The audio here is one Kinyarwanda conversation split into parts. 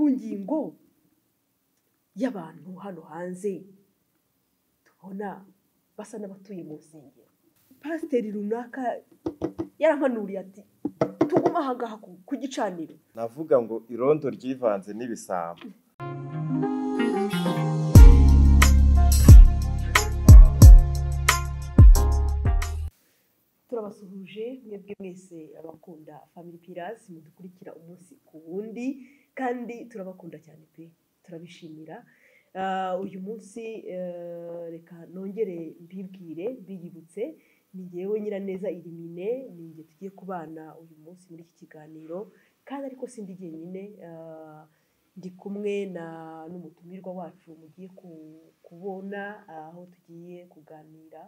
ngingo y'abantu hano hanze tubona basa n'abatuye mu nsengero pasiteri runaka yarampanuriye ati tugume aha ngaha ku gicaniro navuga ngo irondo ryivanze n'ibisambo turabasuhuje mwebwe mwese abakunda family pillars mudukurikira umunsi ku wundi kandi turabakunda cyane pe turabishimira Ah, uyu munsi eh, reka nongere mbibwire mbiyibutse ni njyewe nyiraneza irimine ni njye tugiye kubana uyu munsi muri iki kiganiro kandi ariko sindi jyenyine ah, ndi kumwe na n'umutumirwa wacu mugiye ku- kubona aho tugiye kuganira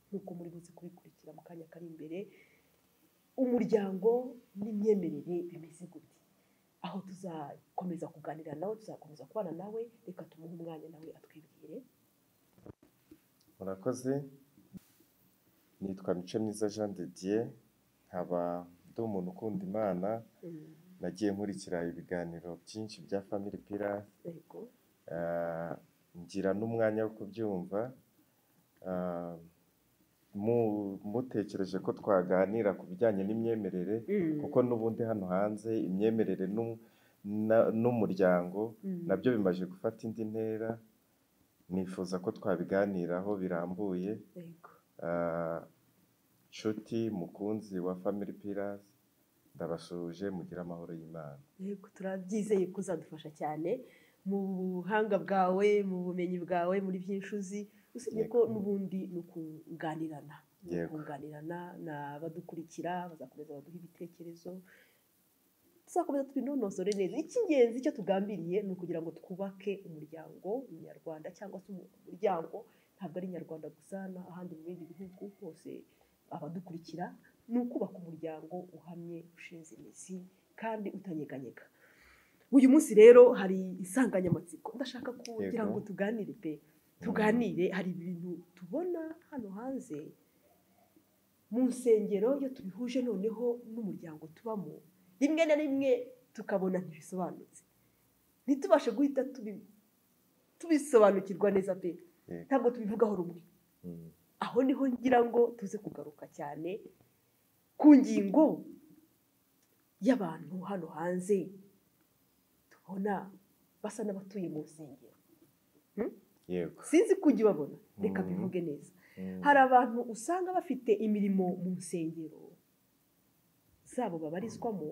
nk'uko muri buze kubikurikira mu kanya kari imbere umuryango n'imyemerere bimeze gute aho tuzakomeza kuganira nawe tuzakomeza kubana nawe reka tumuhe umwanya nawe atwibwire murakoze nitwa mico myiza jean de dieu nkaba ndi umuntu ukunda imana Mm, nagiye nkurikira ibiganiro byinshi bya family pillars yego Ah, ngira n'umwanya wo kubyumva Ah, mu- mutekereje ko twaganira ku bijyanye n'imyemerere Mm, kuko n'ubundi hano hanze imyemerere n'u- na- n'umuryango mm, nabyo bimaze gufata indi ntera nifuza ko twabiganiraho birambuye yego Ah, nshuti mukunzi wa family pillars ndabasuhuje mugire amahoro y'imana yego turabyizeye ko uzadufasha cyane mu buhanga bwawe mu bumenyi bwawe muri by'inshuzi usibye ko Yego. n'ubundi ni ukunganirana Ni Yego. ukunganirana n'abadukurikira bazakomeza baduha ibitekerezo tuzakomeza tubinonosore neza icy'ingenzi icyo tugambiriye ni ukugira ngo twubake umuryango nyarwanda cyangwa se umuryango ntabwo ari nyarwanda gusa n'ahandi mu bindi bihugu hose abadukurikira ni ukubaka umuryango uhamye ushinze imizi kandi utanyeganyega uyu munsi rero hari insanganyamatsiko ndashaka kugira Yego. ngo tuganire pe tuganire hari ibintu tubona hano hanze mu nsengero iyo tubihuje noneho n'umuryango tubamo rimwe na rimwe tukabona ntibisobanutse ntitubashe guhita tubi- tubisobanukirwa neza pe Yego. ntabwo tubivugaho rumwe Mm. aho niho ngira ngo tuze kugaruka cyane ku ngingo y'abantu hano hanze tubona basa n'abatuye mu nsengero yego sinzi ko ujya ubabona reka Mhm. bivuge neza Mm. hari abantu usanga bafite imirimo mu nsengero zabo babarizwamo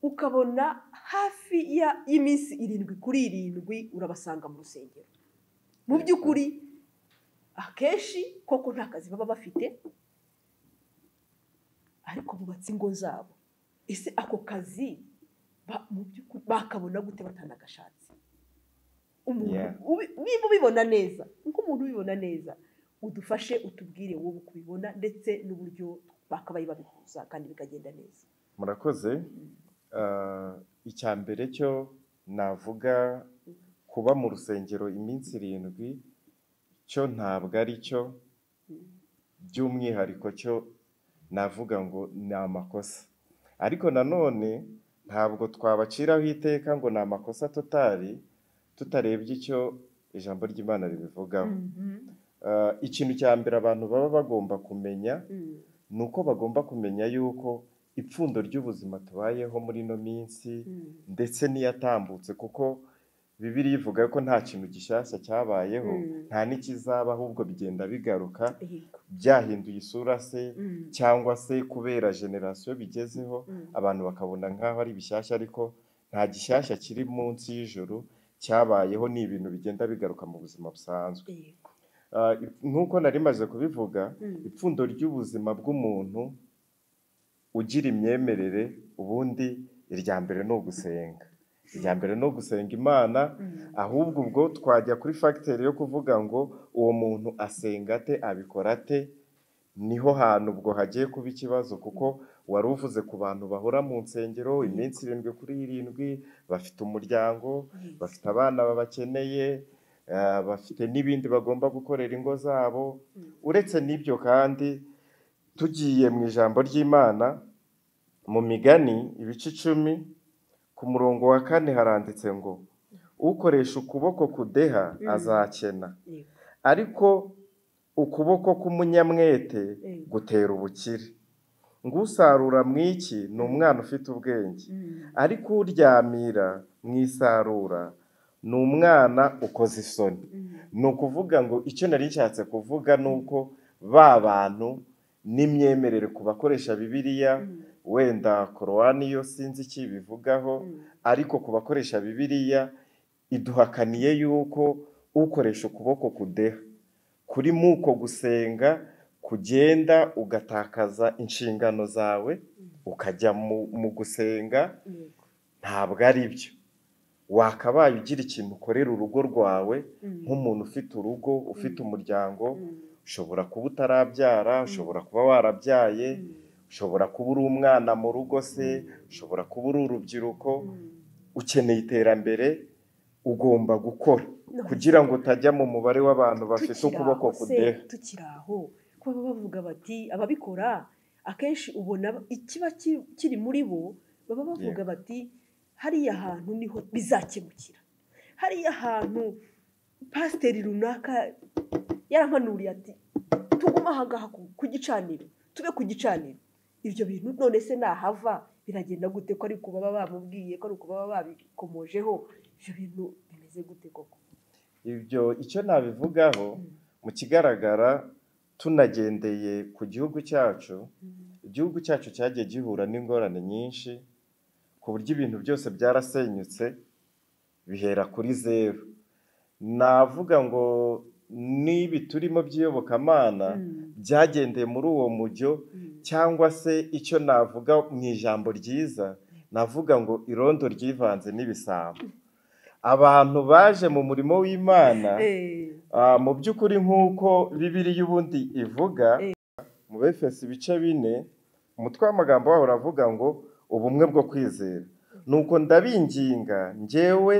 ukabona hafi ya y'iminsi irindwi kuri irindwi urabasanga mu rusengero mu by'ukuri akenshi koko nta kazi baba bafite ariko bubatse ingo zabo ese ako kazi ba- mu by'ukuri bakabona gute batanagashatse umuntu Yeah. ubi- niba ubibona neza nk'umuntu ubibona neza udufashe utubwire wowe uko ubibona ndetse n'uburyo bakabaye babihuza kandi bikagenda neza murakoze Ah, icya mbere cyo navuga kuba mu rusengero iminsi irindwi cyo ntabwo ari cyo by'umwihariko cyo navuga ngo ni amakosa ariko nanone ntabwo twabaciraho iteka ngo ni amakosa totari tutarebye icyo ijambo ry'imana ribivugaho Mhm. Ah, ikintu cya mbere abantu baba bagomba kumenya Mm. ni uko bagomba kumenya yuko ipfundo ry'ubuzima tubayeho muri ino minsi Mm. ndetse n'iyatambutse kuko bibiriya ivuga ko nta kintu gishyashya cyabayeho Mm. nta n'ikizaba ahubwo bigenda bigaruka Yego. byahinduye isura se Mm. cyangwa se kubera generasiyo bigezeho Mm. abantu bakabona nk'aho ari bishyashya ariko nta gishyashya kiri munsi y'ijoro cyabayeho ni ibintu bigenda bigaruka mu buzima busanzwe Yego. Ah, ip- nk'uko nari maze kubivuga Mm. ipfundo ry'ubuzima bw'umuntu ugira imyemerere ubundi irya mbere ni ugusenga irya mbere ni ugusenga imana Mm. ahubwo ubwo twajya kuri fagiteri yo kuvuga ngo uwo muntu asenga ate abikora ate niho hantu ubwo hagiye kuba ikibazo kuko wari uvuze ku bantu bahora mu nsengero iminsi irindwi kuri irindwi bafite umuryango Yego. bafite abana babakeneye eh, bafite n'ibindi bagomba gukorera ingo zabo Mm. uretse n'ibyo kandi tugiye mu ijambo ry'imana mu migani ibice icumi ku murongo wa kane haranditse ngo ukoresha ukuboko kudeha azakena yego ariko ukuboko k'umunyamwete Yego. gutera ubukire ngusarura mu iki ni umwana ufite ubwenge Mm. ariko uryamira mu isarura ni umwana ukoze isoni Mm. ni ukuvuga ngo icyo nari nshatse kuvuga ni uko ba bantu n'imyemerere ku bakoresha bibiliya Mm. wenda korowani yo sinzi icyo ibivugaho ariko ku bakoresha bibiliya iduhakaniye yuko ukoresha ukuboko kudeha kuri muko gusenga kugenda ugatakaza inshingano zawe ukajya mu- mu gusenga Yego. ntabwo ari byo wakabaye ugira ikintu ukorera urugo rwawe Mm. nk'umuntu ufite urugo ufite umuryango Mm. ushobora kuba utarabyara ushobora kuba warabyaye Mm. ushobora kuba uri umwana mu rugo se ushobora kuba uri urubyiruko Mm. ukeneye iterambere ugomba gukora No. kugira ngo utajya mu mubare w'abantu bafite Tukiri ukuboko aho se, kudeha tukiri aho ko baba bavuga bati ababikora akenshi ubona ikiba ki- kiri muri bo baba bavuga bati hariya hantu niho bizakemukira hariya hantu pasiteri runaka yarampanuriye ati tuguma ahangaha ku- ku gicaniro tube ku gicaniro ibyo bintu none se nahava biragenda gute ko ari kuba baba bamubwiye ko ari uko baba babikomojeho ibyo bintu bimeze gute koko ibyo icyo nabivugaho mu kigaragara tunagendeye ku gihugu cyacu igihugu cyacu cyagiye gihura n'ingorane nyinshi ku buryo ibintu byose byarasenyutse bihera kuri zeru navuga ngo n'ibi turimo by'iyobokamana Mm. byagendeye muri uwo mujyo Mm. cyangwa se icyo navuga mu ijambo ryiza navuga ngo irondo ryivanze n'ibisambo abantu baje mu murimo w'imana Eh, Ah, mu by'ukuri nk'uko bibiri y'ubundi ivuga Eh. mu befesi ibice bine umutwe w'amagambo waho uravuga ngo ubumwe bwo kwizera nuko ndabinginga njyewe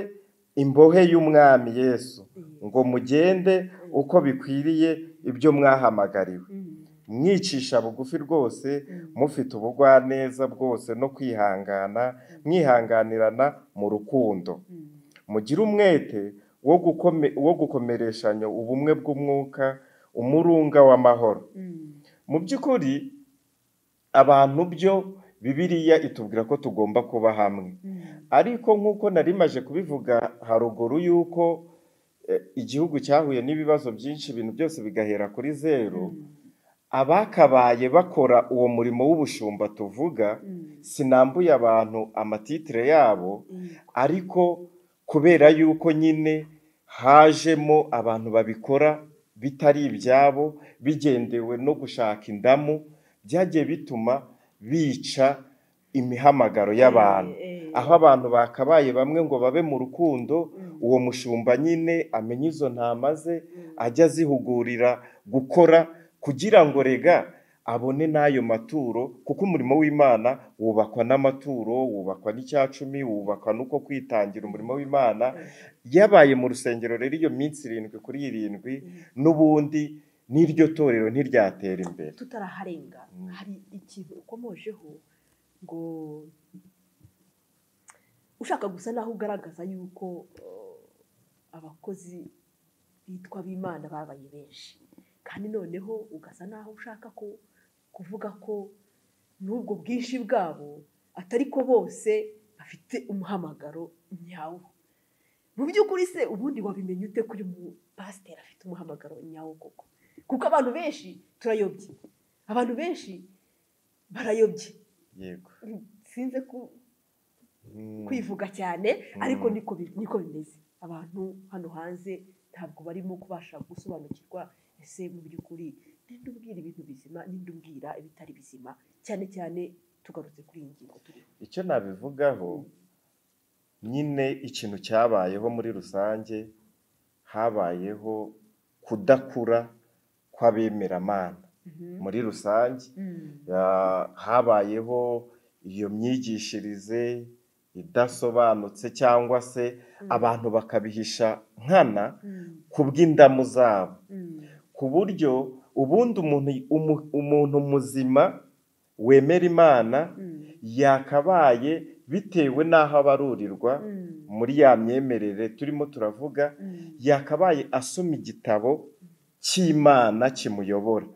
imbohe y'umwami yesu ngo mugende uko bikwiriye ibyo mwahamagariwe mm, mwicisha bugufi rwose mm, mufite ubugwaneza bwose no kwihangana mwihanganirana mu rukundo mm, mugire umwete wo gukome- wo gukomereshanya ubumwe bw'umwuka umurunga w'amahoro mm, mu by'ukuri abantu byo bibiliya itubwira ko tugomba kuba hamwe mm, ariko nk'uko nari maje kubivuga haruguru y'uko eh, igihugu cyahuye n'ibibazo byinshi ibintu byose bigahera kuri zeru abakabaye bakora uwo murimo w'ubushumba tuvuga mm, sinambuye abantu amatitire yabo mm, ariko kubera yuko nyine hajemo abantu babikora bitari ibyabo bigendewe no gushaka indamu byagiye bituma bica imihamagaro y'abantu Eh, eh. aho abantu bakabaye bamwe ngo babe mu rukundo Mm. uwo mushumba nyine amenya izo ntama ze Mm. ajya azihugurira gukora kugira ngo rega abone n'ayo maturo kuko umurimo w'imana wubakwa n'amaturo wubakwa n'icyacumi wubakwa n'uko kwitangira umurimo w'imana yabaye mu rusengero rero iyo minsi irindwi kuri irindwi n'ubundi n'iryo torero ntiryatera imbere tutaraharenga Mm. hari ikintu ukomojeho ngo ushaka gusa naho ugaragaza yuko eh, abakozi bitwa b'imana babaye benshi kandi noneho ugasa naho ushaka ko kuvuga ko n'ubwo bwinshi bwabo atari ko bose bafite umuhamagaro nyawo mu by'ukuri se ubundi wabimenye ute kuri pasiteri afite umuhamagaro nyawo koko kuko abantu benshi turayobye abantu benshi barayobye yego sinze ku- Mm. kwivuga cyane ariko Mm. niko bi- niko bimeze abantu hano hanze ntabwo barimo kubasha gusobanukirwa ese mu by'ukuri ninde ubwira ibintu bizima ninde ubwira ibitari bizima cyane cyane tugarutse kuri iyi ngingo turiho icyo nabivugaho nyine ikintu cyabayeho muri rusange habayeho kudakura kw'abemeramana muri rusange Mm. Ah, habayeho iyo myigishirize idasobanutse cyangwa se abantu bakabihisha nkana Mm. ku bw'indamu zabo Mm. ku buryo ubundi umuntu umu- umuntu muzima wemera imana Mm. yakabaye bitewe n'aho abarurirwa muri ya myemerere turimo turavuga yakabaye asoma igitabo cy'imana kimuyobora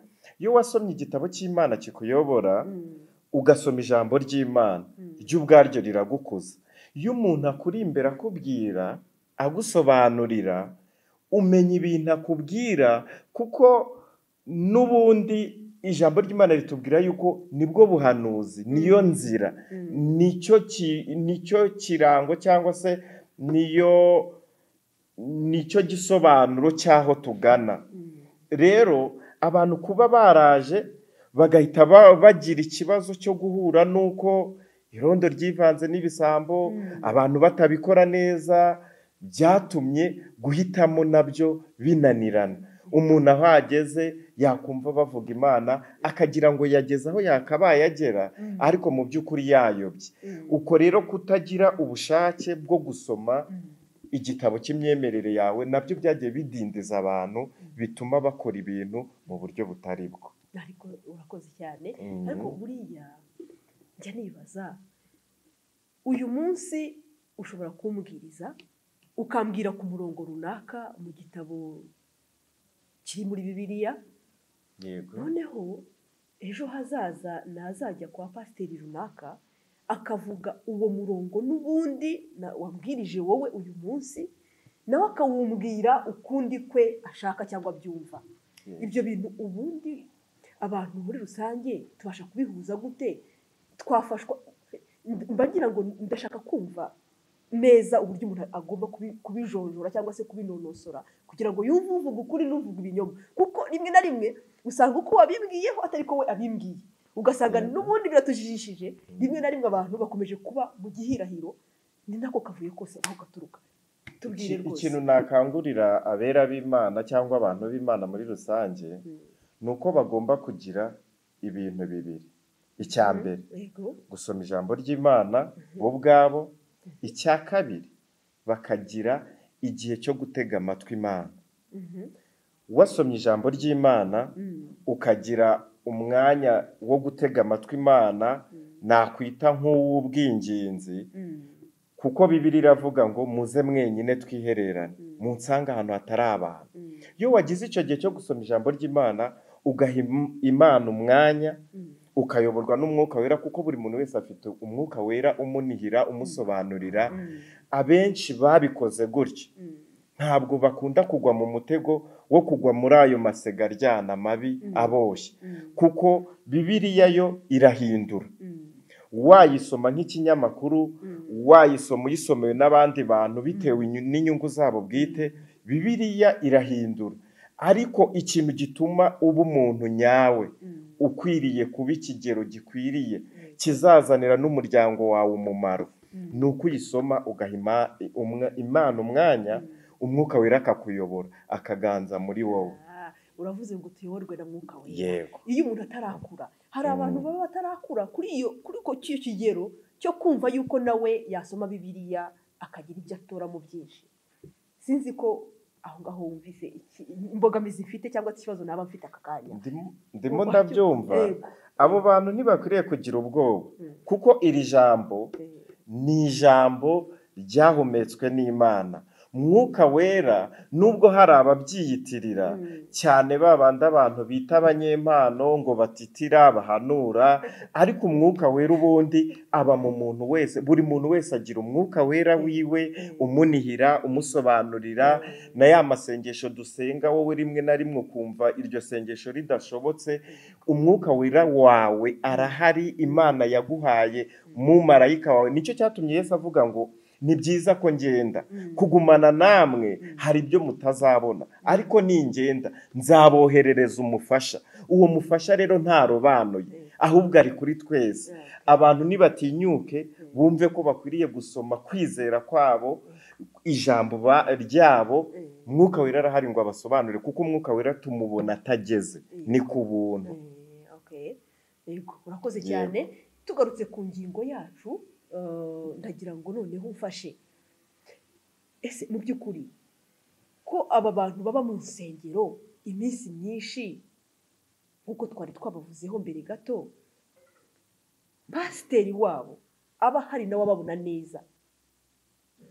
iyo wasomye igitabo cy'imana kikuyobora ugasoma ijambo ry'imana ryo ubwaryo riragukuza iyo umuntu akuri imbere akubwira agusobanurira umenya ibintu akubwira kuko n'ubundi ijambo ry'imana ritubwira yuko nibwo buhanuzi niyo nzira nicyo nicyo kirango cyangwa se niyo nicyo gisobanuro cy'aho tugana rero abantu kuba baraje bagahita bagira ikibazo cyo guhura n'uko irondo ryivanze n'ibisambo abantu batabikora neza byatumye guhitamo nabyo binanirana umuntu aho ageze yakumva bavuga imana akagira ngo yageze aho yakabaye agera ariko mu by'ukuri yayobye uko rero kutagira ubushake bwo gusoma igitabo cy'imyemerere yawe nabyo byagiye bidindiza abantu bituma bakora ibintu mu buryo butari bwo ariko urakoze cyane ariko buriya njya nibaza uyu munsi ushobora kumbwiriza ukambwira ku murongo runaka mu gitabo kiri muri bibiliya yego noneho ejo hazaza nazajya kwa pasiteri runaka akavuga uwo murongo n'ubundi na- wabwirije wowe uyu munsi nawe akawumbwira ukundi kwe ashaka cyangwa abyumva ibyo bintu ubundi abantu muri rusange tubasha kubihuza gute twafashwa mba ngira ngo ndashaka kumva neza uburyo umuntu agomba kubi- kubijonjora cyangwa se kubinonosora kugira ngo yumve uvuga ukuri n'uvuga ibinyoma kuko rimwe na rimwe usanga uko wabibwiyeho atari ko we abimbwiye ugasanga n'ubundi biratujijishije rimwe na rimwe abantu bakomeje kuba mu gihirahiro ni nako kavuye kose aho gaturuka tubwire Iki- rwose ikintu nakangurira abera b'imana cyangwa abantu b'imana muri rusange ni uko bagomba kugira ibintu bibiri icya mbere yego gusoma ijambo ry'imana bo ubwabo icya kabiri bakagira igihe cyo gutega amatwi imana Mhm. wasomye ijambo ry'imana Mm. ukagira umwanya wo gutega amatwi imana nakwita nk'uw'ubwinginzi Mm. kuko bibiri iravuga ngo muze mwenyine twihererane munsange ahantu hatari abantu Mm. iyo wagize icyo gihe cyo gusoma ijambo ry'imana ugaha im- imana umwanya Mm. ukayoborwa n'umwuka wera kuko buri muntu wese afite umwuka wera umunihira umusobanurira Mm. abenshi babikoze gutya Mm. ntabwo bakunda kugwa mu mutego wo kugwa muri ayo masega aryana mabi aboshye Mm. kuko bibiriya yo irahindura Mm. wayisoma nk'ikinyamakuru Mm. wayisoma uyisomewe n'abandi bantu bitewe inyu- n'inyungu zabo bwite bibiliya irahindura ariko ikintu gituma uba umuntu nyawe Mm. ukwiriye kuba ikigero gikwiriye Mm. kizazanira n'umuryango wawe umumaro Mm. ni uko uyisoma ugaha ima- umwa- imana umwanya umwuka wera akakuyobora akaganza muri wowe Ah, uravuze ngo tuyoborwe na mwuka wera yego iyo umuntu atarakura hari abantu baba batarakura kuri iyo kuri ko cyo kigero cyo kumva yuko nawe yasoma bibiliya akagira ibyo atoramo byinshi sinzi ko aho ngaho wumvise iki- imbogamizi mfite cyangwa se ikibazo naba mfite aka kanya Ndimo- ndimo Ubu- ndabyumva Yego. abo bantu ntibakwiriye kugira ubwoba Mm. kuko iri jambo Eh, ni ijambo ryahumetswe n'imana mwuka wera nubwo hari ababyiyitirira Mm. cyane babandi abantu bita abanyempano ngo batitira bahanura ariko umwuka wera ubundi aba mu muntu wese buri muntu wese agira umwuka wera wiwe umunihira umusobanurira na ya masengesho dusenga wowe rimwe na rimwe ukumva iryo sengesho ridashobotse umwuka wera wawe arahari imana yaguhaye mu marayika wawe nicyo cyatumye yesu avuga ngo ni byiza ko ngenda Mm. kugumana namwe hari ibyo mutazabona ariko ningenda nzaboherereza umufasha uwo mufasha rero ntarobanuye ahubwo ari kuri twese Yeah. abantu nibatinyuke bumve ko bakwiriye gusoma kwizera kwabo ijambo ba- ryabo Mm. umwuka wera arahari ngo abasobanurire kuko umwuka wera tumubona atageze ni ku buntu Eh, okay. Yego, urakoze Yego. cyane tugarutse ku ngingo yacu eh, ndagira ngo noneho umfashe ese mu by'ukuri ko aba bantu baba mu nsengero iminsi myinshi nk'uko twari twabavuzeho mbere gato pasiteri wabo aba hari nawe ababona neza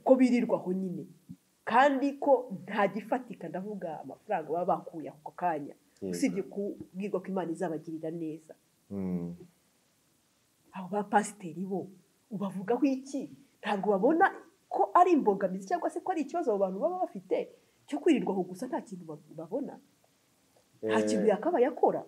ko birirwa aho nyine kandi ko nta gifatika ndavuga amafaranga baba bakuye ako kanya Yego. usibye kubwirwa ko imana izabagirira neza Mm. abo ba pasiteri bo ubavugaho iki ntabwo babona ko ari imbogamizi cyangwa se ko ari ikibazo abo bantu baba bafite cyo kwirirwaho gusa nta kintu ba- babona nta Eh, kintu yakabaye akora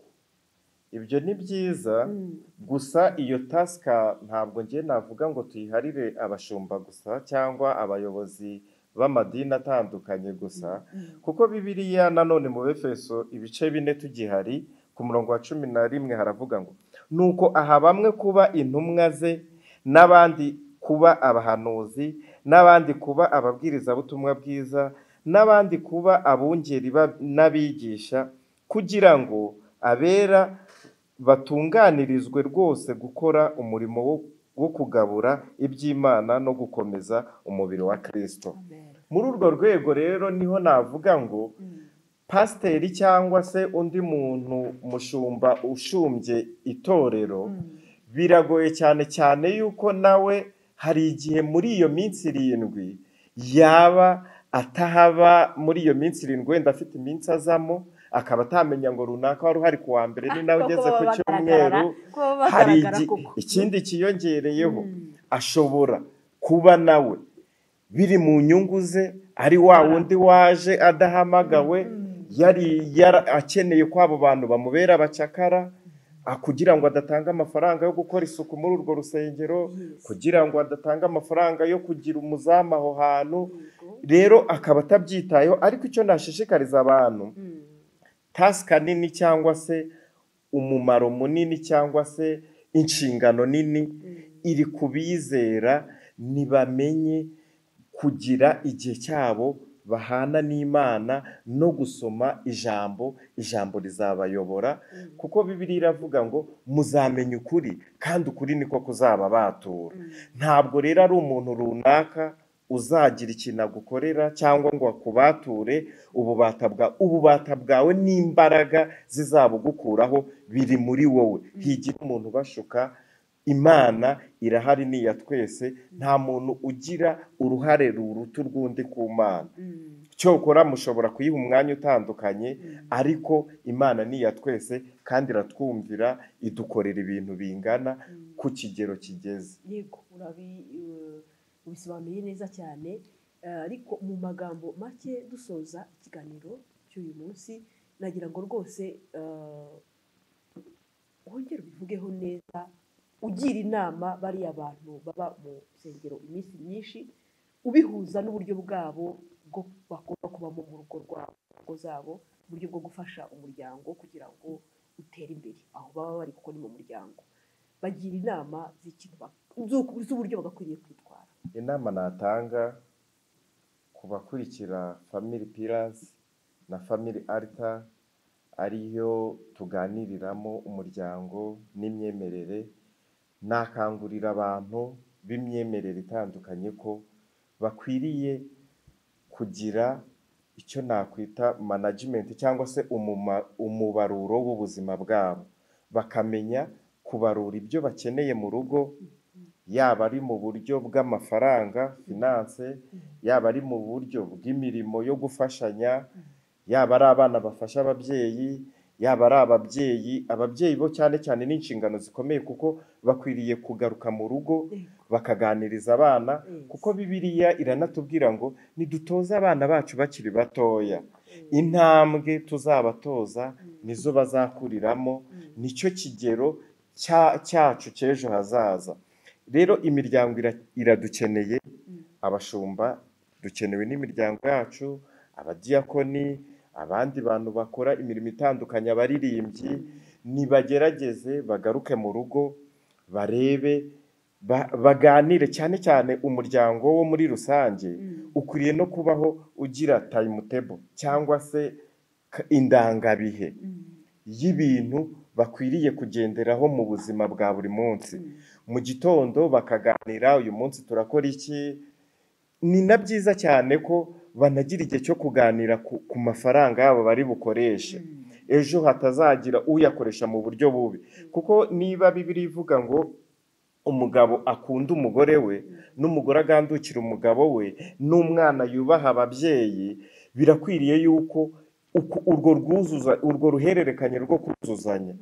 ibyo ni byiza Mm. gusa iyo tasika ntabwo ngiye navuga ngo tuyiharire abashumba gusa cyangwa abayobozi b'amadini atandukanye gusa kuko bibiriya nanone mu befeso ibice bine tugihari ku murongo wa cumi na rimwe haravuga ngo nuko aha bamwe kuba intumwa ze n'abandi kuba abahanuzi n'abandi kuba ababwirizabutumwa bwiza n'abandi kuba abungeri ba- n'abigisha kugira ngo abera batunganirizwe rwose gukora umurimo wo- wo kugabura iby'imana no gukomeza umubiri wa kirisito Amen. muri urwo rwego rero niho navuga ngo Mm. pasiteri cyangwa se undi muntu mushumba ushumbye itorero Mm. biragoye cyane cyane yuko nawe hari igihe muri iyo minsi irindwi yaba atahaba muri iyo minsi irindwi wenda afite iminsi azamo akaba atamenya ngo runaka wari uhari ku wa mbere ni nawe Kuko ugeze ku baba cyumweru bagaragara- kuko baba hari bagaragara igi- koko. ikindi cyiyongereyeho Mm. ashobora kuba nawe biri mu nyungu ze ari wa wundi waje adahamagawe Mm. yari yara- akeneye ko abo bantu bamubera abacakara ah, kugira ngo adatanga amafaranga yo gukora isuku muri urwo rusengero Yes. kugira ngo adatanga amafaranga yo kugira umuzamu aho hantu Yego. rero akaba atabyitayeho ariko icyo nashishikariza abantu Mm. tasika nini cyangwa se umumaro munini cyangwa se inshingano nini Mm. iri ku bizera ntibamenye kugira igihe cyabo bahana n'imana no gusoma ijambo ijambo rizabayobora Mm. kuko bibiri iravuga ngo muzamenye ukuri kandi ukuri niko kuzababatura Mm. ntabwo rero ari umuntu runaka uzagira ikintu agukorera cyangwa ngo akubature ububata bwa ububata bwawe n'imbaraga zizabugukuraho biri muri wowe higira umuntu ubashuka imana irahari ni iya twese nta muntu ugira uruhare ruruta urw'undi ku mana Mm. cyokora mushobora kuyiha umwanya utandukanye Mm. ariko imana ni iya twese kandi iratwumvira idukorera ibintu bingana Mm. ku kigero kigeze yego urabi eh, ubisobanuye neza cyane Eh, ariko mu magambo make dusoza ikiganiro cy'uyu munsi nagira ngo rwose eh, wongere ubivugeho neza ugira inama bariya bantu baba mu nsengero iminsi myinshi ubihuza n'uburyo bwabo bwo bagomba kubamo mu rugo rwabo mu ngo zabo uburyo bwo gufasha umuryango kugira ngo utere imbere aho baba bari kuko ni mu muryango bagira inama z'ikintu bak- z'uko- z'uburyo bagakwiriye kwitwara inama natanga ku bakurikira family pillars na family altar ariyo tuganiriramo umuryango n'imyemerere nakangurira abantu b'imyemerere itandukanye ko bakwiriye kugira icyo nakwita management cyangwa se umuma- umubaruro w'ubuzima bwabo bakamenya kubarura ibyo bakeneye mu rugo yaba ari mu buryo bw'amafaranga finance yaba ari mu buryo bw'imirimo yo gufashanya yaba ari abana bafasha ababyeyi yaba ari ababyeyi ababyeyi bo cyane cyane ni inshingano zikomeye kuko bakwiriye kugaruka mu rugo bakaganiriza abana kuko bibiliya iranatubwira ngo nidutoze abana bacu bakiri batoya intambwe tuzabatoza nizo bazakuriramo nicyo kigero cya- cyacu cy'ejo hazaza rero imiryango ira- iradukeneye Mm. abashumba dukenewe n'imiryango yacu abadiyakoni abandi bantu bakora imirimo itandukanye abaririmbyi nibagerageze bagaruke mu rugo barebe ba- baganire cyane cyane umuryango wo muri rusange ukwiriye no kubaho ugira table cyangwa se ka- indangabihe y'ibintu bakwiriye kugenderaho mu buzima bwa buri munsi mu gitondo bakaganira uyu munsi turakora iki ni na byiza cyane ko banagira igihe cyo kuganira ku, ku mafaranga yabo bari bukoreshe ejo hatazagira uyakoresha mu buryo bubi kuko niba bibiri ivuga ngo umugabo akunda umugore we n'umugore agandukira umugabo we n'umwana yubaha ababyeyi birakwiriye yuko uku- urwo rwuzuza urwo ruhererekanye rwo kuzuzanya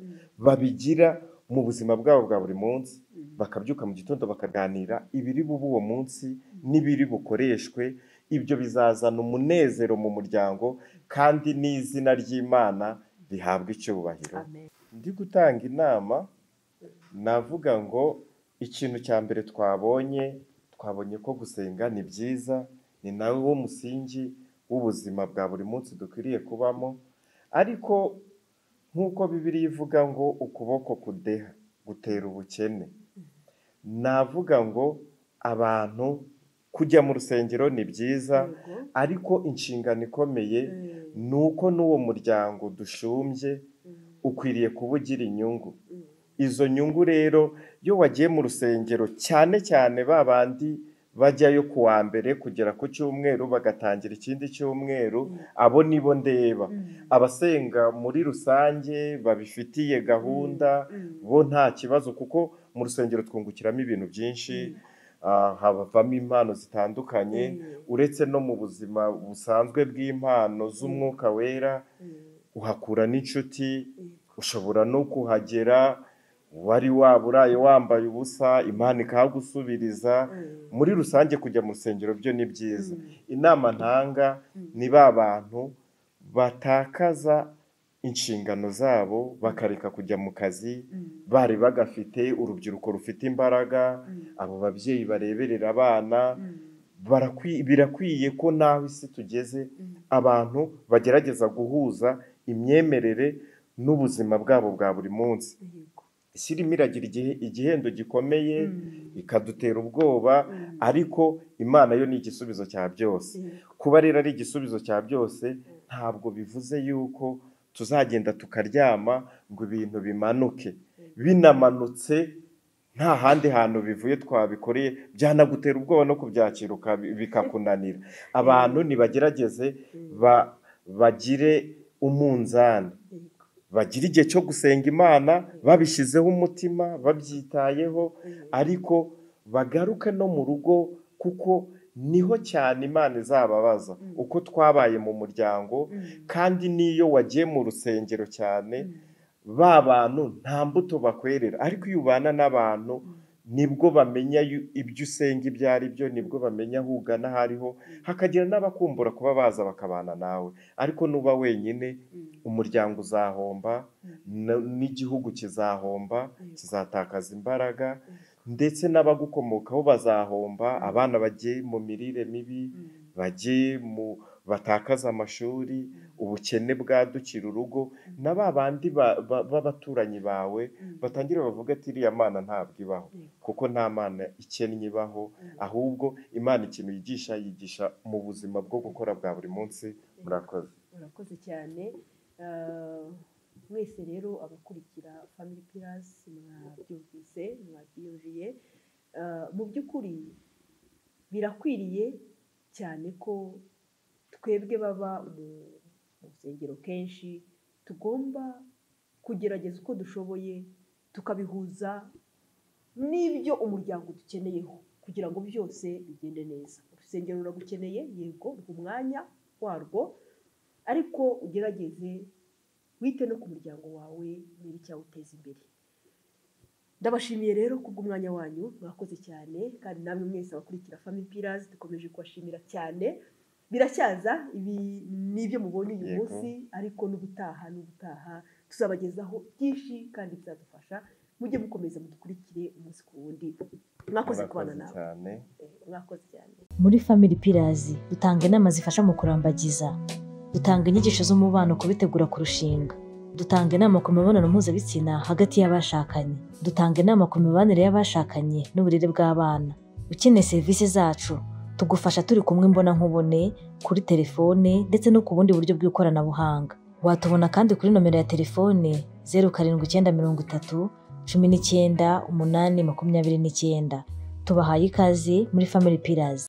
babigira mu buzima bwabo bwa buri munsi bakabyuka mu gitondo bakaganira ibiri bube uwo munsi n'ibiri bukoreshwe ibyo bizazana umunezero mu muryango kandi n'izina ry'imana rihabwa icyubahiro amen ndi gutanga inama navuga ngo ikintu cya mbere twabonye twabonye ko gusenga ni byiza ni nawe wo musingi w'ubuzima bwa buri munsi dukwiriye kubamo ariko nk'uko bibiliya ivuga ngo ukuboko kudeha gutera ubukene navuga ngo abantu kujya mu rusengero ni byiza Yego. ariko inshingano ikomeye Mm, ni uko n'uwo muryango dushumbye mm, ukwiriye kuba ugira inyungu mm. izo nyungu rero iyo wagiye mu rusengero cyane cyane ba bandi bajyayo ku wa mbere kugera ku cyumweru bagatangira ikindi cyumweru Mm. abo nibo ndeba Mm, abasenga muri rusange babifitiye gahunda mm, bo nta kibazo kuko mu rusengero twungukiramo ibintu byinshi ah, habavamo impano zitandukanye Mm. uretse no mu buzima busanzwe bw'impano z'umwuka wera mm, uhakura n'inshuti yego. ushobora no kuhagera wari waba uraye wambaye ubusa imana ikahagusubiriza Mm, muri rusange kujya mu rusengero byo ni byiza Mm. inama ntanga Mm. ni ba bantu batakaza inshingano zabo bakareka kujya mu kazi mm, bari bagafite urubyiruko rufite imbaraga mm, abo babyeyi bareberera abana mm, barakwi- birakwiye ko naho isi tugeze mm. abantu bagerageza guhuza imyemerere n'ubuzima bwabo bwa buri munsi Yego. isi irimo iragira igihe igihendo gikomeye Mm, ikadutera ubwoba mm, ariko imana yo ni igisubizo cya byose yego. kuba rero ari igisubizo cya byose ntabwo bivuze yuko tuzagenda tukaryama ngo ibintu bimanuke binamanutse nta handi hantu bivuye twabikoreye byanagutera ubwoba no kubyakira ukabi- bikakunanira abantu nibagerageze Mm, ba- bagire umunzani yego. bagira igihe cyo gusenga imana babishyizeho umutima babyitayeho Mm, ariko bagaruke no mu rugo kuko niho cyane imana izababaza Mm. uko twabaye mu muryango mm, kandi n'iyo wagiye mu rusengero cyane mm, ba bantu nta mbuto bakwerera ariko iyo ubana n'abantu nibwo bamenya yu- ibyo usenga ibyo ari byo nibwo bamenya aho ugana aho ariho hakagira n'abakumbura kuba baza bakabana nawe ariko nuba wenyine mm, umuryango uzahomba Mm. na- n'igihugu kizahomba Yego. kizatakaza imbaraga ndetse n'abagukomokaho bazahomba abana bagiye mu mirire mibi mm, bagiye mu batakaza amashuri ubukene bwadukira urugo na ba bandi ba- ba- b'abaturanyi bawe mm, batangira bavuga ati iriya mana ntabwo ibaho yego. kuko nta mana ikennye ibaho ahubwo imana ikintu yigisha yigisha mu buzima bwo gukora bwa buri munsi murakoze murakoze cyane Ah, mwese rero abakurikira family pillars mwabyumvise mwabyiyumviye Ah, mu by'ukuri birakwiriye cyane ko twebwe baba mu mu rusengero kenshi tugomba kugerageza uko dushoboye tukabihuza n'ibyo umuryango dukeneyeho kugira ngo byose bigende neza urusengero ruragukeneye yego ruha umwanya warwo ariko ugerageze wite no ku muryango wawe niba icyawuteza imbere ndabashimiye rero kubw'umwanya wanyu mwakoze cyane kandi namwe mwese abakurikira family pillars dukomeje kubashimira cyane biracyaza ibi ni ibyo mubonye uyu Yego. munsi ariko n'ubutaha n'ubutaha tuzabagezaho byinshi kandi bizadufasha mujye mukomeza mudukurikire umunsi ku wundi mwakoze kubana murakoze nawe cyane Eh, mwakoze cyane Muri Family Pillars dutanga inama zifasha mu kurambagiza, dutanga inyigisho z'umubano ku bitegura kurushinga, dutanga inama ku mibonano mpuzabitsina hagati y'abashakanye, dutanga inama ku mibanire y'abashakanye n'uburere bw'abana. Ukeneye serivisi zacu, tugufasha turi kumwe mbona nkubone, kuri telefone ndetse no ku bundi buryo bw'ikoranabuhanga. Watubona kandi kuri nomero ya telefone zeru karindwi icyenda mirongo itatu cumi n'icyenda umunani makumyabiri n'icyenda. Tubahaye ikaze muri Family Pillars.